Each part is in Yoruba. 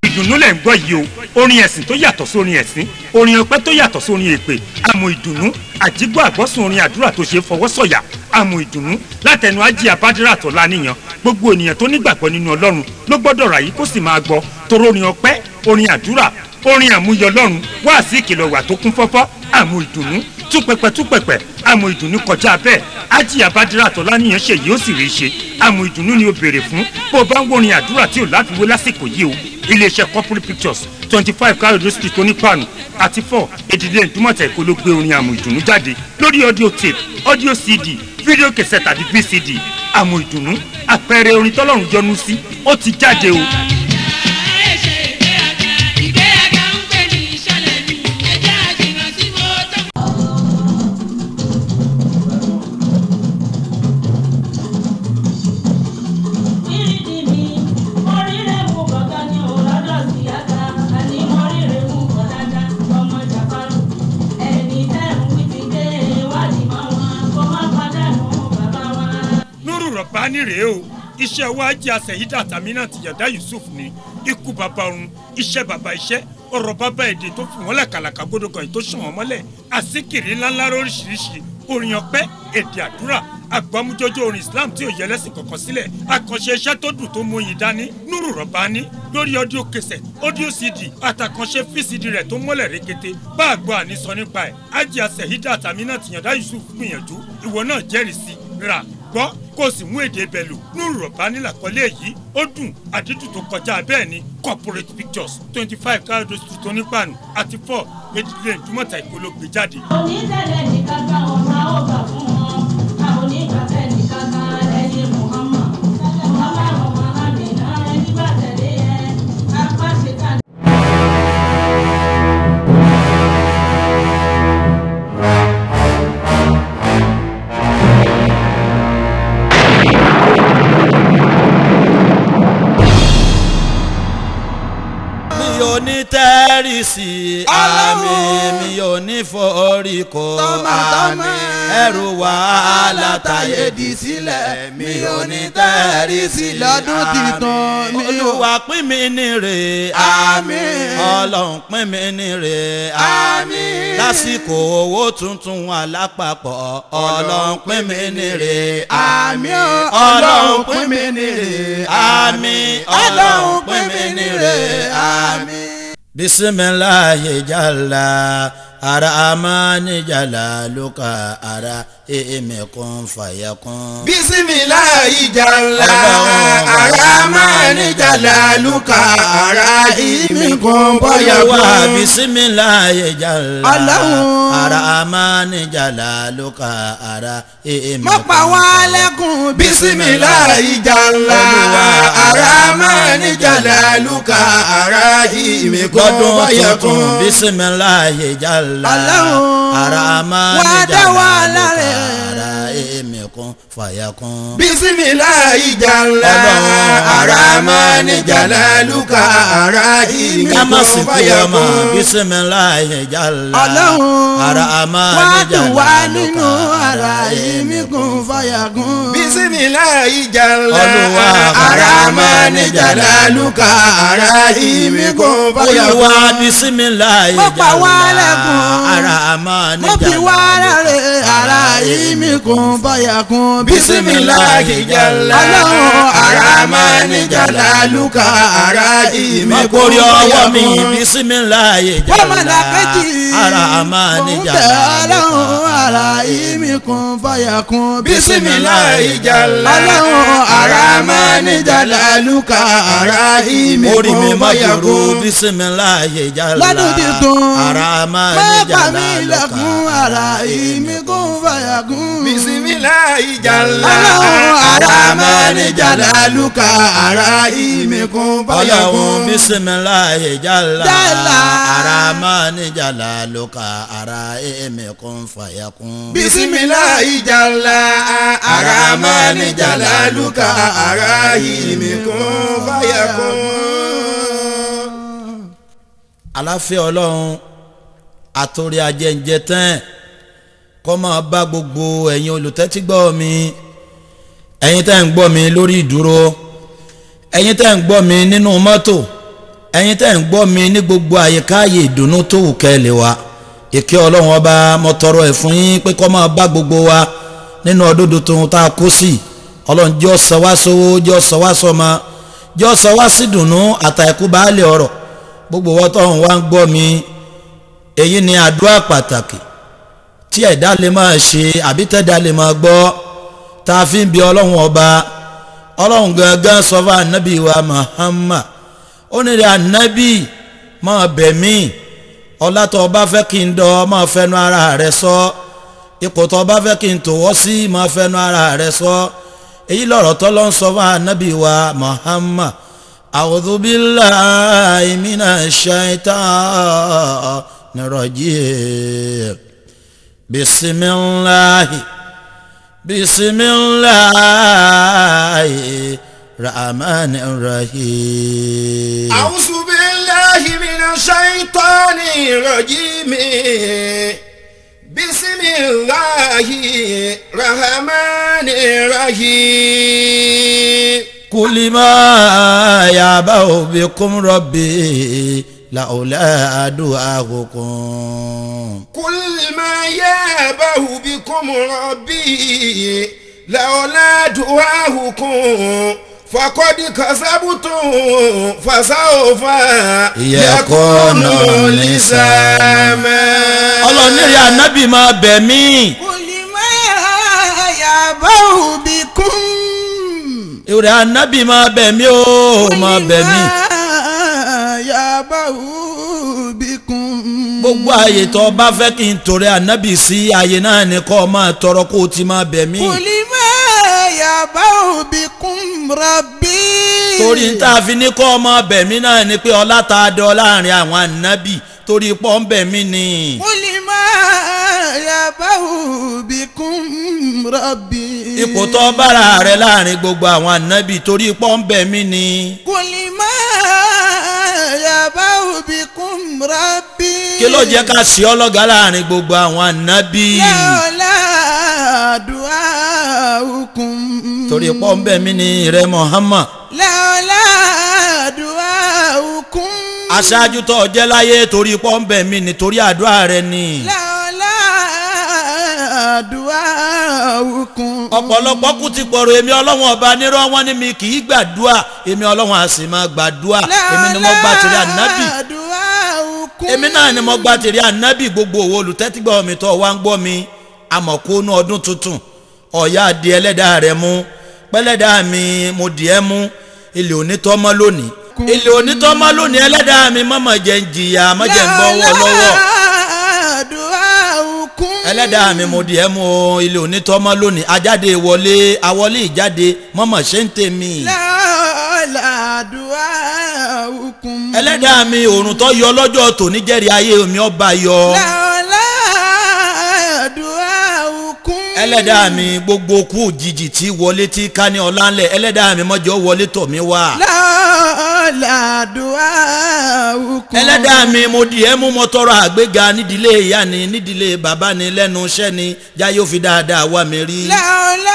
ìdùnnú lẹ̀ ń gbọ́ yìí o orin ẹ̀sìn tó yàtọ̀ sórin ẹ̀sìn orin ọpẹ́ tó yàtọ̀ sórin èpè àmọ́ ìdùnnú àjígbọ́ àgbọ́sùn orin àdúrà tó ṣe é fọwọ́ sọ̀yà àmọ́ ìdùnnú látẹnu ajé abádírà tó láníyàn gbogbo ènìyàn tó nígbàgbọ́ nínú ọlọ́run ló gbọ́dọ̀ rà yìí kó sì máa gbọ́ toró orin ọpẹ́ orin àdúrà orin àmúyọ ọlọ́run wá sí ìkìlọ̀ wà tó kún fọ́fọ́ àmọ́ ìdùnnú túpẹpẹ túpẹpẹ àmọ́ ìdùnnú kọjá bẹ́ẹ̀ ajé abádírà tó láníyàn ṣe yìí ó sì rí i ṣe àmọ́ ìdùnnú ni ó béèrè fún bó o bá ń wọrin àdúrà tí ò láfiwé lásìkò yìí o iléeṣẹ́ corporate pictures twenty five káyọ̀dé street onípanu àti four èdìdé ìdúmọ̀tà èkó ló gbé orin àmọ́ ìdùnnú jáde lórí audio tape audio cd fídíò kẹsẹ̀ tàbí vcd àmọ́ ìdùnnú àpẹẹrẹ orin tọ́lọ́run jọ́nú sí ó ti jáde o. nuru rọ̀bání rèé o iṣẹ́ wa jẹ́ àṣẹ̀yídà tàmínà tìyàdá yusuf ní ikú bàbá ọ̀run iṣẹ́ bàbá iṣẹ́ ọ̀rọ̀ bàbá èdè tó fi wọ́n làkàlàkà gbódògàn yìí tó sàn wọ́n mọ́lẹ̀ àsìkiri ńláńlá lóríṣiríṣi orin ọpẹ́ èdè àdúrà agbámújọjọ orin islam tí ò yẹ lẹ́sìn kọ̀ọ̀kan sílẹ̀ àkànṣe iṣẹ́ tó dùn tó mú yín dání nuru rọ̀bání lórí audio cassette audio cd àtàkànṣe vcd rẹ̀ tó mọ́lẹ̀ rékété bá a gbọ́ àníṣọ nípa ẹ̀ ájì àṣẹ̀yídà tàmínà tìyàndá yusuf gbìyànjú ìwọ náà jẹ́rìí sí rà gbọ́ kó o sì mú èdè ibẹ̀ lò nínú rọ̀bá nílàkọ́lé yìí ó dùn àdídùn tó kọjá bẹ́ẹ̀ ni corporate pictures twenty five káyọ̀dé street onípàánù àti four edile ìdúmọ̀tà ìpolówó jáde. onídẹ̀lẹ̀ nìkan gba ọ̀nà ọgbà fún wọn àwọn onígbàfẹ́ nìkan gba ẹni muhammad muhammad muhammad náà ẹni bá tẹ̀lé ẹ apá ṣètàn. mi ò ní tẹ́rìsì àmì mi ò ní foríkò àmì ẹrù wàhálà táyé di sílẹ̀ mi ò ní tẹ́rìsì lọ́dún titun mi ò- olúwa pín mi nírè àmì ọlọ́run pín mi nírè àmì lásìkò owó tuntun alápapọ̀ ọlọ́run pín mi nírè àmì o ọlọ́run pín mi nírè àmì ọlọ́run pín mi nírè àmì. bisimilayi jala ara amani jala luka ara emekun fayakun. bisimilayi jala Ọlọ́run. aramani jalaluka ara imikun bóyá wa kún. bisimilayi jala Ọlọ́run. ara amani jala luka ara emekun. mo pa wá lẹ́kùn bisimilayi jala Olúwa. aramani jalaluka ara imikun gbọ́dún bóyá tuntun kún. bisimilayi jala Ọlọ́run. ara amani Wá dá jala wa luka láre. ara emekun fayakun. bisimilayi jala Ọlọ́run. aramani jalaluka ara kama imikun sìnkú bóyá ọmọ kún. bisimilayi jala Ọlọ́run ara amani wá jala dùn wá nínú luka ara ìmí kún fàyà kún. bisimilayi jala Olúwa. aramani jalaluka ara imi kun fàyà olúwa kún. bisimilayi Mo pa wá jala lẹ́kùn. ara amani mo fi wá jala rẹ̀ ara ìmí kún fàyà kún. bisimilayi jala Ọlọ́run aramani jalaluka ara imi kun mọ̀kórí fàyà ọwọ́ mi kún. bisimilayi wọ́n mọ̀ jala lákẹ́jì. ara amani Mo ń jala tẹ̀ ọlọ́run ara ìmí kún fàyà kún. bisimilayi jala Ọlọ́run aramani jalaluka ara imi orí mi kun má fàyà dúró kún. bisimilayi jala lọ́dún tuntun. ara amani má bà jala mí lẹ́kùn ara ìmí kún fàyà kún. bisimilayi jala Ọlọ́run aramani jalaluka ara imi kun fàyà ọlọ́run kún. bisimilayi jala Jala. ara amani jala luka ara emekun fayakun. bisimilayi jala aramani jalaluka ara imi kun fàyà kún. aláfẹ́ ọlọ́run àtòrí ajẹ́njẹ tán kó máa bá gbogbo ẹ̀yin olùtẹ́tígbọ́ mi ẹ̀yin tẹ́ ń gbọ́ mi lórí ìdúró ẹ̀yin tẹ́ ń gbọ́ mi nínú mọ́tò ẹ̀yin tẹ́ ń gbọ́ mi ní gbogbo àyíká ààyè ìdùnnú tó wù kẹ́lẹ̀ wa ìkẹ́ ọlọ́run ọba mo tọrọ ẹ̀ fún yín pé kó máa bá gbogbo wa nínú ọdún tuntun tá a kó sí ọlọ́run jẹ́ ọ̀sọ̀ wá sówó jẹ́ ọ̀sọ̀ wá sọmọ jẹ́ ọ̀sọ̀ wá sí dùnnú àtàkù baálé ọ̀rọ̀ gbogbo wọn tó ń wá ń gbọ́ mi èyí ni àdúrà pàtàkì tí ẹ̀dá lè máa ṣe àbí tẹ̀dá lè máa gbọ́ tá a fi ń bi ọlọ́run ọba ọlọ́run gangan sọ fún anabi wa Muhammad ó ní rẹ̀ anabi máa bẹ̀ mí ọlá tó bá fẹ́ kí n dọ̀ máa fẹnu ara rẹ̀ sọ ipò tó bá fẹ́ kí n tòwọ́ sí máa fẹnu ara rẹ̀ sọ èyí lọ̀rọ̀ tó ló ń sọ fún anabi wa Muhammad a'udhu billahi minash shaitanir rajim bisimilahi bisimilahi rahman rahim. أعوذ بالله من الشيطان الرجيم بسم الله الرحمن الرحيم كل ما يعبأ بكم ربي لولا دعاؤكم كل ما يابه بكم ربي لولا دعاؤكم فقد كسبتم فسوف يكون لزاما ọlọ́run ní rí anábì máa bẹ̀ mí Kulima yabahu bikum. ìrẹ̀ anábì máa bẹ̀ mí ó máa bẹ̀ mí yabahu bikum. gbogbo ààyè tó o bá fẹ́ kí n torí anábì sí ààyè náà ni kó o máa tọrọ kó o ti máa bẹ̀ mí Kulima yabahu bikum rabbi. torí n tá a fi ní kó o máa bẹ̀ mí náà ni pé ọlá tá a dọ̀ láàrin àwọn anábì torí pọ́ ń bẹ̀ mí ni. Kulima yabahu bikum rabbi. ipò tó bára rẹ láàrin gbogbo àwọn anábì torí pọ́ ń bẹ̀ mí ni. Kulima yabahu bikum rabbi. kí ló jẹ́ ká sí ọlọ́gá láàrin gbogbo àwọn anábì Lawla du'aukum. torí pọ́ ń bẹ̀ mí ni rẹ Muhammad. Lawla du'aukum. aṣáájú tó jẹ́ láyé torí pọ́ ń bẹ̀ mí ni torí àdúrà rẹ ni. Lawla du'aukum. ọ̀pọ̀lọpọ̀ kú ti pọ̀rọ̀ èmi ọlọ́wọ́n ọba nírọ̀ wọn ni mi kì í gbàdúrà èmi ọlọ́wọ́n a sì máa gbàdúrà èmi ni mo gbà tèrè ànábì Lawla du'aukum. èmi náà ni mo gbà tèrè ànábì gbogbo òwò olùtẹ́tígbọ́ mi tó wá ń gbọ́ mi àmọ̀kónú ọdún tuntun ọ̀yá di ẹlẹ́dàá rẹ mú pẹ́lẹ́dàá mi mo dì ẹ́ mú ilé onítọ́mọ́ lónìí ilé onítọ́mọ́ lónìí ẹlẹ́dàá mi mọ́mọ́ jẹ́ ń jìyà mọ́jẹ́ ń gbọ́wọ́ lọ́wọ́ Lawla du'aukum. ẹlẹ́dàá mi mo di ẹ́ mú o ilé onítọ́mọ́ lónìí ajáde ìwọlé awọlé ìjáde mọ́mọ́ ṣe ń tèmi. Lawla du'aukum. ẹlẹ́dàá mi òrùn tó yọ lọ́jọ́ tòní jẹ́rìí ayé mi ọba yọ. Lawla du'aukum. ẹlẹ́dàá mi gbogbo kú òjijì tí wọlé tí ká ní ọlá ńlẹ̀ ẹlẹ́dàá mi mọ́jọ́ wọlé tọ̀ mí wá. Lawla du'aukum. ẹlẹ́dàá mi mo di ẹ́ mú mo tọrọ àgbéga nídìílé ìyá ni nídìílé bàbá ni lẹ́nu iṣẹ́ ni jáyé ó fi dáadáa wá mi rí. Lawla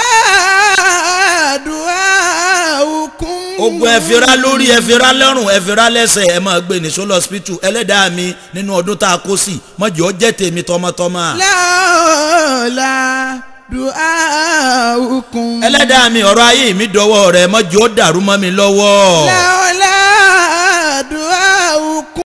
du'aukum. ogun ẹ̀fìrá lórí ẹ̀fìrá lọ́rùn ẹ̀fìrá lẹ́sẹ̀ ẹ̀ máa gbé ní sólọ hospital ẹlẹ́dàá mi nínú ọdún tá a kó sí mọ́jọ́ jẹ́ tèmi tọmọtọmọ. Lawla du'aukum. ẹlẹ́dàá mi ọ̀rọ̀ ayé mi dọwọ́ rẹ̀ mọ́jọ́ dàrú mọ́ mi lọ́wọ́. Lawla